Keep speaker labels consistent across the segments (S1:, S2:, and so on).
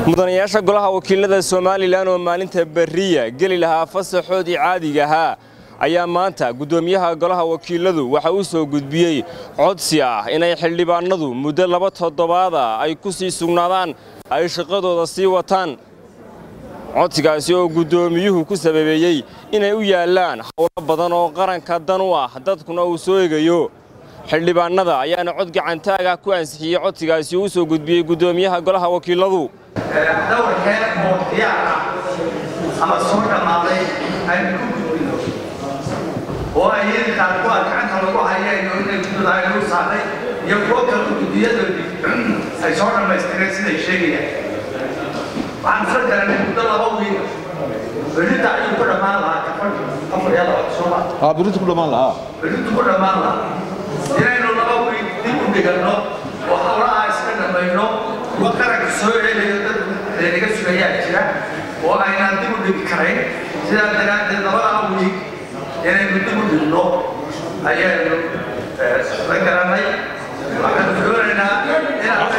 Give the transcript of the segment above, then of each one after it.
S1: mudanayaasha golaha wakiilada somalilan oo maalinta berriya geli lahaa fasaxoodii caadiga ahaa ayaa maanta guddoomiyaha golaha wakiiladu waxa uu soo gudbiyey codsi ah inay xildhibaanadu muddo laba toddobaada ay ku sii sugnaadaan ay shaqadooda sii wataan codsigaasi oo guddoomiyuhu ku sababeeyey inay u yaallaan howlo badan oo qaranka dan u ah dadkuna uu soo egayo xildhibaanada ayaana cod gacantaaga ku ansixiyey codsigaasi uu soo gudbiyey guddoomiyaha golaha wakiiladu
S2: dhowr heer oo diyaar ah ama soo dhammaaday aynu ku gudbino oo ay yadi qaarkood gacanta lagu hayayno inay guddada ay lagu saaray iyo kuwo kale guddiyadooda ay soo dhammaystireen siday sheegayaan waxaan isla garanay muddo laba wiil berrinta ayuu ku dhammaan lahaa kafan afar iyo laba sooma
S3: aa berrinta ku dhammaan lahaa
S2: berrintu ku dhammaan lahaa inaynu laba wiil dib u dhiganno oo hawlaha iska dhammayno kuwa qaranka soo celiyo dad naga sugayaa jira oo aynaan dib u dhigi karayn sidaa daraaddeed labadaa wiil inaynu dib u dhigno ayaanu la garanay waxaanu doonaynaa inaad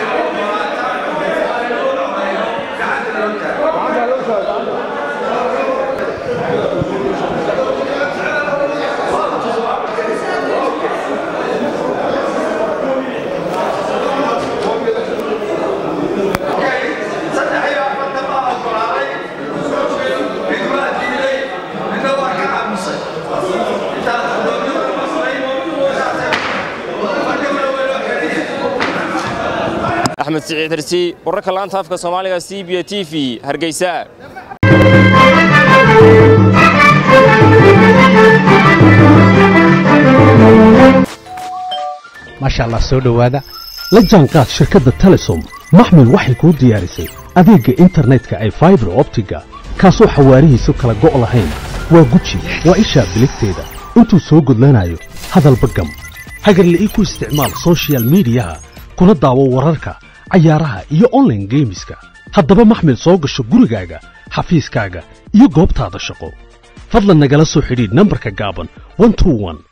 S2: gacanta loo taago
S1: axmed siciid hersi wararka laanta afka soomaaliga c b t v hargeysa
S4: maasha allah soo dhowaada la jaanqaad shirkadda telesom maxmil waxay kuu diyaarisay adeegga internetka ay faibar optiga kaasoo xawaarihiisu kala go' lahayn waa guji waa ishaa biligteeda intuu soo gudlanayo hadalba gam hagarle ii ku isticmaal sochial midiyaha kuna daawo wararka cayaaraha iyo onlaine geemiska haddaba maxmil soo gasho gurigaaga xafiiskaaga iyo goobtaada shaqo fadlan nagala soo xidhiidh nambarka gaaban